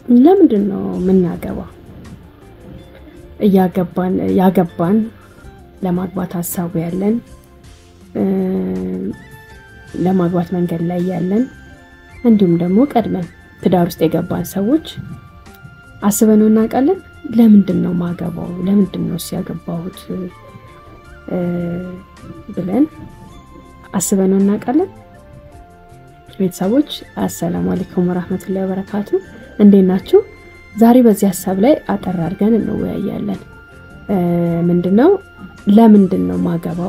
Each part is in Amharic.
ለምንድን ነው የምናገባው? እያገባን ያገባን ለማግባት ሀሳቡ ያለን ለማግባት መንገድ ላይ ያለን እንዲሁም ደግሞ ቀድመን ትዳር ውስጥ የገባን ሰዎች አስበነው እናውቃለን? ለምንድን ነው ማገባው? ለምንድን ነው ያገባሁት ብለን አስበነው እናውቃለን? ቤተሰቦች አሰላሙ አለይኩም ወራህመቱላሂ ወበረካቱ፣ እንዴት ናችሁ? ዛሬ በዚህ ሀሳብ ላይ አጠር አድርገን እንወያያለን። ምንድነው ለምንድን ነው ማገባው?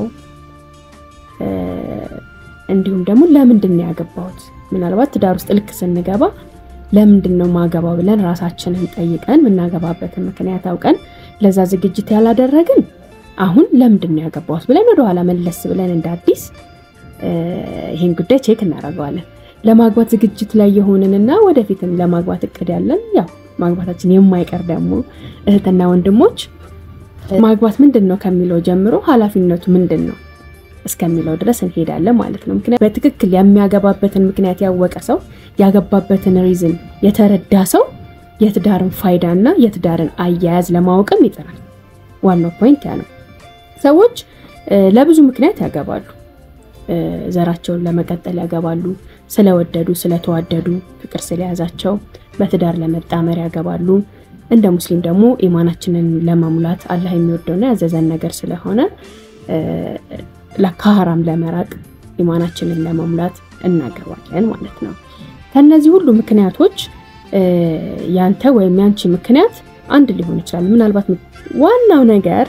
እንዲሁም ደግሞ ለምንድን ነው ያገባሁት? ምናልባት ትዳር ውስጥ ልክ ስንገባ ለምንድን ነው ማገባው ብለን ራሳችንን ጠይቀን የምናገባበትን ምክንያት አውቀን ለዛ ዝግጅት ያላደረግን አሁን ለምንድን ነው ያገባሁት ብለን ወደኋላ መለስ ብለን እንደ አዲስ ይህን ጉዳይ ቼክ እናደርገዋለን። ለማግባት ዝግጅት ላይ የሆንንና ወደፊትም ለማግባት እቅድ ያለን ያው ማግባታችን የማይቀር ደግሞ እህትና ወንድሞች ማግባት ምንድን ነው ከሚለው ጀምሮ ኃላፊነቱ ምንድን ነው እስከሚለው ድረስ እንሄዳለን ማለት ነው። ምክንያት በትክክል የሚያገባበትን ምክንያት ያወቀ ሰው ያገባበትን ሪዝን የተረዳ ሰው የትዳርን ፋይዳ እና የትዳርን አያያዝ ለማወቅም ይጥራል። ዋናው ፖይንት ያ ነው። ሰዎች ለብዙ ምክንያት ያገባሉ። ዘራቸውን ለመቀጠል ያገባሉ። ስለወደዱ፣ ስለተዋደዱ፣ ፍቅር ስለያዛቸው በትዳር ለመጣመር ያገባሉ። እንደ ሙስሊም ደግሞ ኢማናችንን ለመሙላት አላህ የሚወደውና ያዘዘን ነገር ስለሆነ ከሀራም ለመራቅ ኢማናችንን ለመሙላት እናገባለን ማለት ነው። ከነዚህ ሁሉ ምክንያቶች ያንተ ወይም ያንቺ ምክንያት አንድ ሊሆን ይችላል። ምናልባት ዋናው ነገር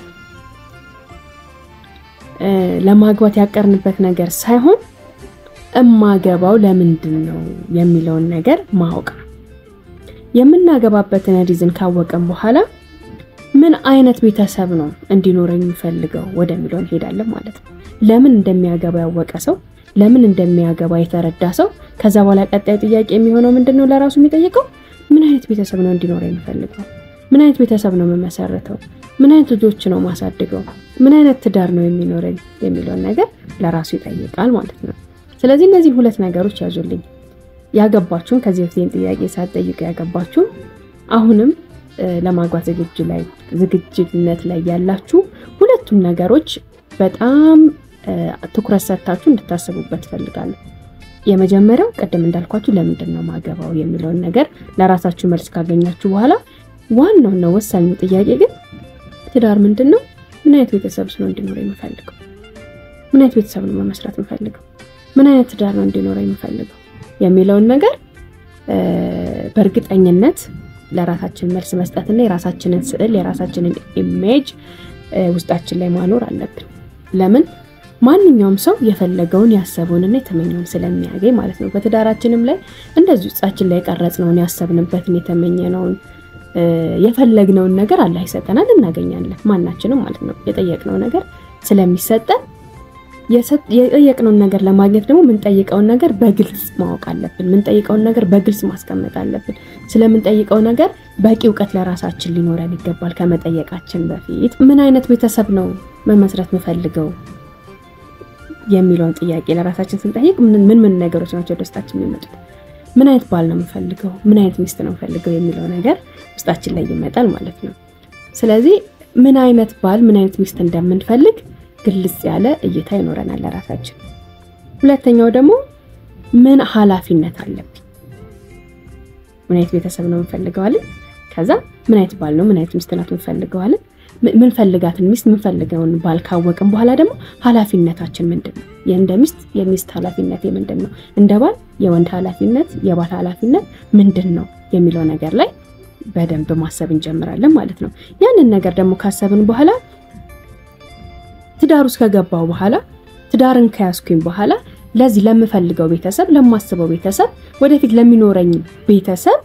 ለማግባት ያቀርንበት ነገር ሳይሆን እማገባው ለምንድን ነው የሚለውን ነገር ማወቅ ነው። የምናገባበትን ሪዝን ካወቅን በኋላ ምን አይነት ቤተሰብ ነው እንዲኖረኝ የሚፈልገው ወደሚለው እንሄዳለን ማለት ነው። ለምን እንደሚያገባ ያወቀ ሰው፣ ለምን እንደሚያገባ የተረዳ ሰው ከዛ በኋላ ቀጣዩ ጥያቄ የሚሆነው ምንድን ነው? ለራሱ የሚጠይቀው ምን አይነት ቤተሰብ ነው እንዲኖረኝ የሚፈልገው? ምን አይነት ቤተሰብ ነው የምመሰርተው? ምን አይነት ልጆች ነው ማሳድገው? ምን አይነት ትዳር ነው የሚኖረኝ የሚለውን ነገር ለራሱ ይጠይቃል ማለት ነው። ስለዚህ እነዚህን ሁለት ነገሮች ያዙልኝ። ያገባችሁን ከዚህ በፊት ጥያቄ ሳትጠይቁ ያገባችሁ አሁንም ለማግባት ዝግጅት ላይ ዝግጅትነት ላይ ያላችሁ ሁለቱም ነገሮች በጣም ትኩረት ሰጥታችሁ እንድታስቡበት እፈልጋለሁ። የመጀመሪያው ቅድም እንዳልኳችሁ ለምንድን ነው ማገባው የሚለውን ነገር ለራሳችሁ መልስ ካገኛችሁ በኋላ ዋናውና ወሳኙ ጥያቄ ግን ትዳር ምንድን ነው? ምን አይነት ቤተሰብ ነው እንዲኖረ የምፈልገው? ምን አይነት ቤተሰብ ነው መመስረት የምፈልገው? ምን አይነት ትዳር ነው እንዲኖረ የምፈልገው የሚለውን ነገር በእርግጠኝነት ለራሳችን መልስ መስጠትና የራሳችንን ስዕል የራሳችንን ኢሜጅ ውስጣችን ላይ ማኖር አለብን። ለምን ማንኛውም ሰው የፈለገውን ያሰበውንና የተመኘውን ስለሚያገኝ ማለት ነው። በትዳራችንም ላይ እንደዚህ ውስጣችን ላይ የቀረጽነውን ያሰብንበትን የተመኘነውን የፈለግነውን ነገር አላህ ይሰጠናል፣ እናገኛለን። ማናችንም ማለት ነው የጠየቅነው ነገር ስለሚሰጠን የጠየቅነውን ነገር ለማግኘት ደግሞ የምንጠይቀውን ነገር በግልጽ ማወቅ አለብን። የምንጠይቀውን ነገር በግልጽ ማስቀመጥ አለብን። ስለምንጠይቀው ነገር በቂ እውቀት ለራሳችን ሊኖረን ይገባል። ከመጠየቃችን በፊት ምን አይነት ቤተሰብ ነው መመስረት የምፈልገው የሚለውን ጥያቄ ለራሳችን ስንጠይቅ ምን ምን ነገሮች ናቸው ደስታችን የሚመጡት? ምን አይነት ባል ነው የምፈልገው? ምን አይነት ሚስት ነው የምፈልገው የሚለው ነገር ውስጣችን ላይ ይመጣል ማለት ነው። ስለዚህ ምን አይነት ባል ምን አይነት ሚስት እንደምንፈልግ ግልጽ ያለ እይታ ይኖረናል ለራሳችን። ሁለተኛው ደግሞ ምን ኃላፊነት አለብኝ፣ ምን አይነት ቤተሰብ ነው የምንፈልገዋለን። ከዛ ምን አይነት ባል ነው ምን አይነት ሚስት ናት የምንፈልገዋለን። ምንፈልጋትን ሚስት ምንፈልገውን ባል ካወቅን በኋላ ደግሞ ኃላፊነታችን ምንድን ነው? የእንደ ሚስት የሚስት ኃላፊነት ምንድን ነው? እንደ ባል የወንድ ኃላፊነት የባል ኃላፊነት ምንድን ነው የሚለው ነገር ላይ በደንብ ማሰብ እንጀምራለን ማለት ነው። ያንን ነገር ደግሞ ካሰብን በኋላ ትዳር ውስጥ ከገባው በኋላ ትዳርን ከያዝኩኝ በኋላ ለዚህ ለምፈልገው ቤተሰብ ለማስበው ቤተሰብ ወደፊት ለሚኖረኝ ቤተሰብ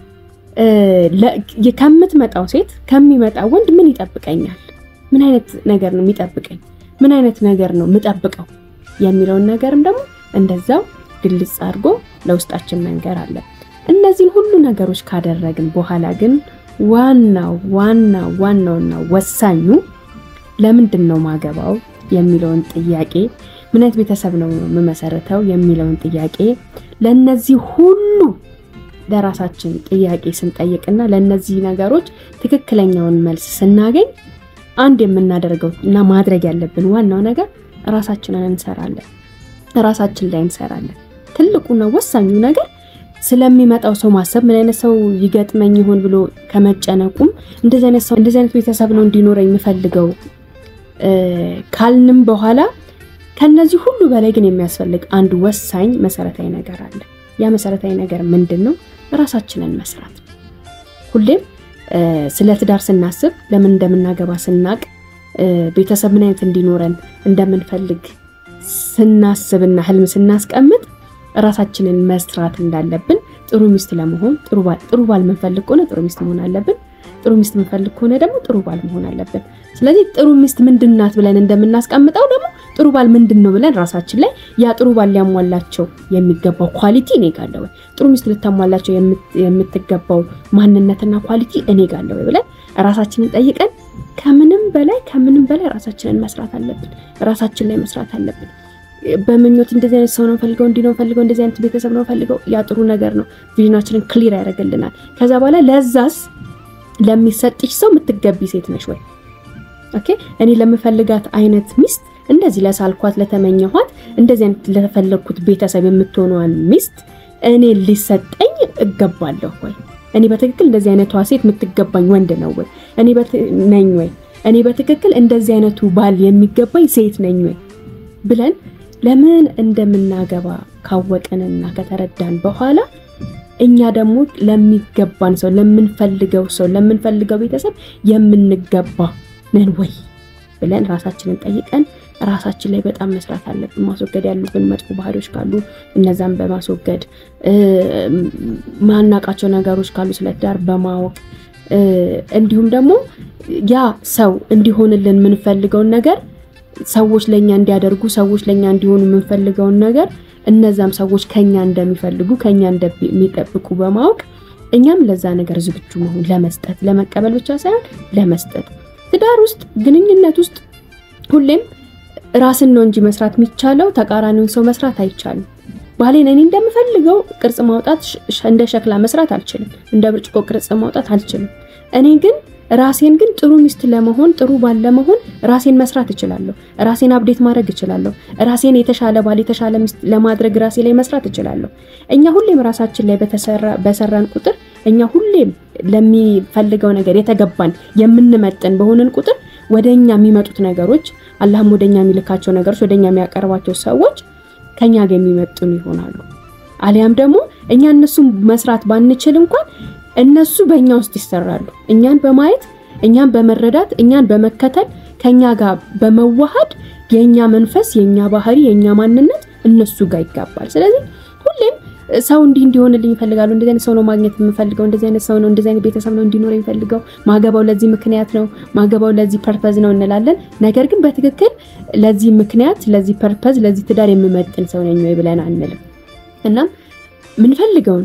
ከምትመጣው ሴት ከሚመጣው ወንድ ምን ይጠብቀኛል? ምን አይነት ነገር ነው የሚጠብቀኝ? ምን አይነት ነገር ነው የምጠብቀው የሚለውን ነገርም ደግሞ እንደዛው ግልጽ አድርጎ ለውስጣችን መንገር አለብን። እነዚህን ሁሉ ነገሮች ካደረግን በኋላ ግን ዋናው ዋናው ዋናውና ወሳኙ ለምንድን ነው ማገባው የሚለውን ጥያቄ ምን አይነት ቤተሰብ ነው የምመሰረተው የሚለውን ጥያቄ ለነዚህ ሁሉ ለራሳችን ጥያቄ ስንጠይቅና ለእነዚህ ነገሮች ትክክለኛውን መልስ ስናገኝ አንድ የምናደርገው እና ማድረግ ያለብን ዋናው ነገር ራሳችንን እንሰራለን፣ ራሳችን ላይ እንሰራለን። ትልቁና ወሳኙ ነገር ስለሚመጣው ሰው ማሰብ ምን አይነት ሰው ይገጥመኝ ይሆን ብሎ ከመጨነቁም እንደዚህ አይነት ሰው እንደዚህ አይነት ቤተሰብ ነው እንዲኖረኝ የምፈልገው ካልንም በኋላ ከነዚህ ሁሉ በላይ ግን የሚያስፈልግ አንድ ወሳኝ መሰረታዊ ነገር አለ። ያ መሰረታዊ ነገር ምንድን ነው? ራሳችንን መስራት። ሁሌም ስለ ትዳር ስናስብ ለምን እንደምናገባ ስናቅ ቤተሰብ ምን አይነት እንዲኖረን እንደምንፈልግ ስናስብና ህልም ስናስቀምጥ ራሳችንን መስራት እንዳለብን ጥሩ ሚስት ለመሆን ጥሩ ባል ጥሩ ባል የምንፈልግ ከሆነ ጥሩ ሚስት መሆን አለብን። ጥሩ ሚስት የምንፈልግ ከሆነ ደግሞ ጥሩ ባል መሆን አለብን። ስለዚህ ጥሩ ሚስት ምንድን ናት ብለን እንደምናስቀምጠው ደግሞ ጥሩ ባል ምንድን ነው ብለን ራሳችን ላይ ያ ጥሩ ባል ሊያሟላቸው የሚገባው ኳሊቲ እኔ ጋር አለ ወይ፣ ጥሩ ሚስት ልታሟላቸው የምትገባው ማንነትና ኳሊቲ እኔ ጋር አለ ወይ ብለን ራሳችንን ጠይቀን ከምንም በላይ ከምንም በላይ ራሳችንን መስራት አለብን። ራሳችን ላይ መስራት አለብን። በምኞት እንደዚህ አይነት ሰው ነው ፈልገው እንዲህ ነው ፈልገው እንደዚህ አይነት ቤተሰብ ነው ፈልገው ያ ጥሩ ነገር ነው። ቪዥናችንን ክሊር ያደርግልናል። ከዛ በኋላ ለዛስ ለሚሰጥሽ ሰው የምትገቢ ሴት ነሽ ወይ? ኦኬ እኔ ለምፈልጋት አይነት ሚስት እንደዚህ ለሳልኳት ለተመኘኋት እንደዚህ አይነት ለተፈለግኩት ቤተሰብ የምትሆነዋን ሚስት እኔ ሊሰጠኝ እገባለሁ ወይ? እኔ በትክክል እንደዚህ አይነቷ ሴት የምትገባኝ ወንድ ነው ወይ? እኔ ነኝ ወይ? እኔ በትክክል እንደዚህ አይነቱ ባል የሚገባኝ ሴት ነኝ ወይ ብለን ለምን እንደምናገባ ካወቅንና ከተረዳን በኋላ እኛ ደግሞ ለሚገባን ሰው ለምንፈልገው ሰው ለምንፈልገው ቤተሰብ የምንገባ ነን ወይ ብለን ራሳችንን ጠይቀን ራሳችን ላይ በጣም መስራት አለብን። ማስወገድ ያሉብን መጥፎ ባህሪዎች ካሉ እነዛን በማስወገድ ማናቃቸው ነገሮች ካሉ ስለ ትዳር በማወቅ እንዲሁም ደግሞ ያ ሰው እንዲሆንልን የምንፈልገውን ነገር ሰዎች ለኛ እንዲያደርጉ ሰዎች ለኛ እንዲሆኑ የምንፈልገውን ነገር እነዛም ሰዎች ከኛ እንደሚፈልጉ ከኛ እንደሚጠብቁ በማወቅ እኛም ለዛ ነገር ዝግጁ መሆን ለመስጠት ለመቀበል ብቻ ሳይሆን ለመስጠት። ትዳር ውስጥ ግንኙነት ውስጥ ሁሌም ራስን ነው እንጂ መስራት የሚቻለው ተቃራኒውን ሰው መስራት አይቻልም። ባሌን እኔ እንደምፈልገው ቅርጽ ማውጣት እንደ ሸክላ መስራት አልችልም። እንደ ብርጭቆ ቅርጽ ማውጣት አልችልም። እኔ ግን ራሴን ግን ጥሩ ሚስት ለመሆን ጥሩ ባል ለመሆን ራሴን መስራት እችላለሁ። ራሴን አብዴት ማድረግ እችላለሁ። ራሴን የተሻለ ባል የተሻለ ሚስት ለማድረግ ራሴ ላይ መስራት እችላለሁ። እኛ ሁሌም ራሳችን ላይ በሰራን ቁጥር እኛ ሁሌም ለሚፈልገው ነገር የተገባን የምንመጥን በሆንን ቁጥር ወደኛ የሚመጡት ነገሮች አላህም ወደኛ የሚልካቸው ነገሮች ወደኛ የሚያቀርባቸው ሰዎች ከኛ ጋር የሚመጥኑ ይሆናሉ። አሊያም ደግሞ እኛ እነሱን መስራት ባንችል እንኳን እነሱ በእኛ ውስጥ ይሰራሉ። እኛን በማየት እኛን በመረዳት እኛን በመከተል ከኛ ጋር በመዋሃድ የኛ መንፈስ፣ የኛ ባህሪ፣ የኛ ማንነት እነሱ ጋር ይጋባል። ስለዚህ ሁሌም ሰው እንዲህ እንዲሆንልኝ ይፈልጋሉ። እንደዚህ አይነት ሰው ነው ማግኘት የምፈልገው፣ እንደዚህ አይነት ሰው ነው፣ እንደዚህ አይነት ቤተሰብ ነው እንዲኖር የሚፈልገው፣ ማገባው ለዚህ ምክንያት ነው፣ ማገባው ለዚህ ፐርፐዝ ነው እንላለን። ነገር ግን በትክክል ለዚህ ምክንያት፣ ለዚህ ፐርፐዝ፣ ለዚህ ትዳር የምመጥን ሰው ነኝ ወይ ብለን አንልም። እናም ምንፈልገውን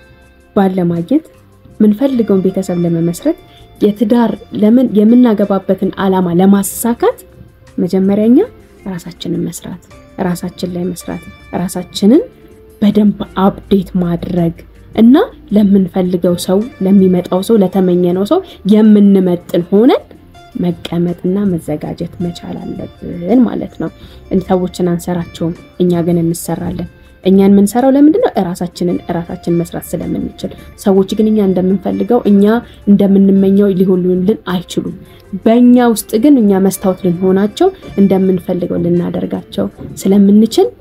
ባል ለማግኘት ምንፈልገውን ቤተሰብ ለመመስረት የትዳር ለምን የምናገባበትን ዓላማ ለማሳካት መጀመሪያኛ ራሳችንን መስራት ራሳችን ላይ መስራት ራሳችንን በደንብ አፕዴት ማድረግ እና ለምንፈልገው ሰው ለሚመጣው ሰው ለተመኘነው ሰው የምንመጥን ሆነን መቀመጥና መዘጋጀት መቻል አለብን ማለት ነው። ሰዎችን አንሰራቸውም፣ እኛ ግን እንሰራለን። እኛን የምንሰራው ለምንድን ነው? እራሳችንን እራሳችን መስራት ስለምንችል። ሰዎች ግን እኛ እንደምንፈልገው እኛ እንደምንመኘው ሊሆኑልን አይችሉም። በእኛ ውስጥ ግን እኛ መስታወት ልንሆናቸው እንደምንፈልገው ልናደርጋቸው ስለምንችል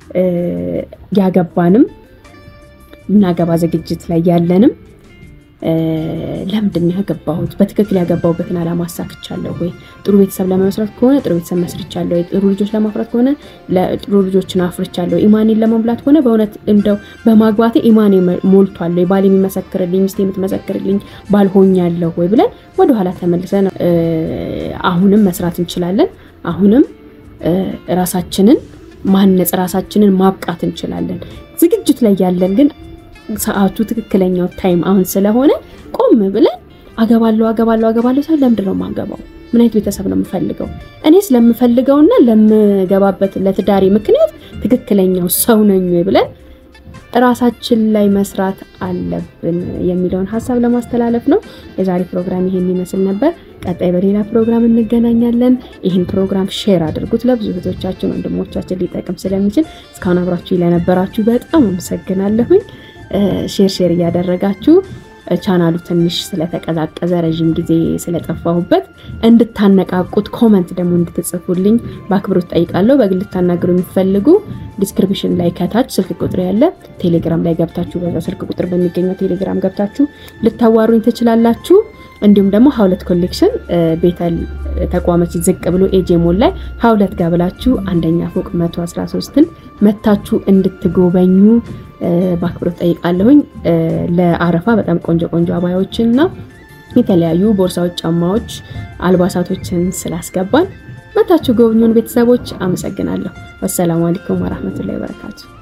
ያገባንም እናገባ ዝግጅት ላይ ያለንም ለምንድን ነው ያገባሁት? በትክክል ያገባሁበትን ዓላማ አሳክቻለሁ ወይ? ጥሩ ቤተሰብ ለመመስረት ከሆነ ጥሩ ቤተሰብ መስርቻለሁ ወይ? ጥሩ ልጆች ለማፍራት ከሆነ ጥሩ ልጆችን አፍርቻለሁ። ኢማኔን ለመሙላት ከሆነ በእውነት እንደው በማግባቴ ኢማኔ ሞልቷል ወይ? ባል የሚመሰክርልኝ ሚስት የምትመሰክርልኝ ባል ሆኛለሁ ወይ ብለን ወደኋላ ተመልሰን አሁንም መስራት እንችላለን። አሁንም ራሳችንን ማነጽ ራሳችንን ማብቃት እንችላለን። ዝግጅት ላይ ያለን ግን ሰዓቱ ትክክለኛው ታይም አሁን ስለሆነ ቆም ብለን አገባለሁ አገባለሁ አገባለሁ ሰው ለምንድን ነው የማገባው? ምን አይነት ቤተሰብ ነው የምፈልገው? እኔ ስለምፈልገውና ለምገባበት ለትዳሬ ምክንያት ትክክለኛው ሰው ነኝ ወይ ብለን ራሳችን ላይ መስራት አለብን የሚለውን ሀሳብ ለማስተላለፍ ነው። የዛሬ ፕሮግራም ይሄን ይመስል ነበር። ቀጣይ በሌላ ፕሮግራም እንገናኛለን። ይህን ፕሮግራም ሼር አድርጉት ለብዙ እህቶቻችን፣ ወንድሞቻችን ሊጠቅም ስለሚችል እስካሁን አብራችሁ ለነበራችሁ በጣም አመሰግናለሁኝ። ሼር ሼር እያደረጋችሁ ቻናሉ ትንሽ ስለተቀዛቀዘ ረዥም ጊዜ ስለጠፋሁበት እንድታነቃቁት ኮመንት ደግሞ እንድትጽፉልኝ በአክብሮት ጠይቃለሁ። በግል ልታናግሩ የሚፈልጉ ዲስክሪፕሽን ላይ ከታች ስልክ ቁጥር ያለ ቴሌግራም ላይ ገብታችሁ በዛ ስልክ ቁጥር በሚገኘው ቴሌግራም ገብታችሁ ልታዋሩኝ ትችላላችሁ። እንዲሁም ደግሞ ሀውለት ኮሌክሽን ቤተል ተቋመች ዝቅ ብሎ ኤጄሞን ላይ ሀውለት ጋር ብላችሁ አንደኛ ፎቅ 113ን መታችሁ እንድትጎበኙ በአክብሮት ጠይቃለሁኝ። ለአረፋ በጣም ቆንጆ ቆንጆ አባያዎችን እና የተለያዩ ቦርሳዎች፣ ጫማዎች፣ አልባሳቶችን ስላስገባን መታችሁ ጎብኙን ቤተሰቦች። አመሰግናለሁ። ወሰላሙ አለይኩም ወራህመቱላሂ ወበረካቱ።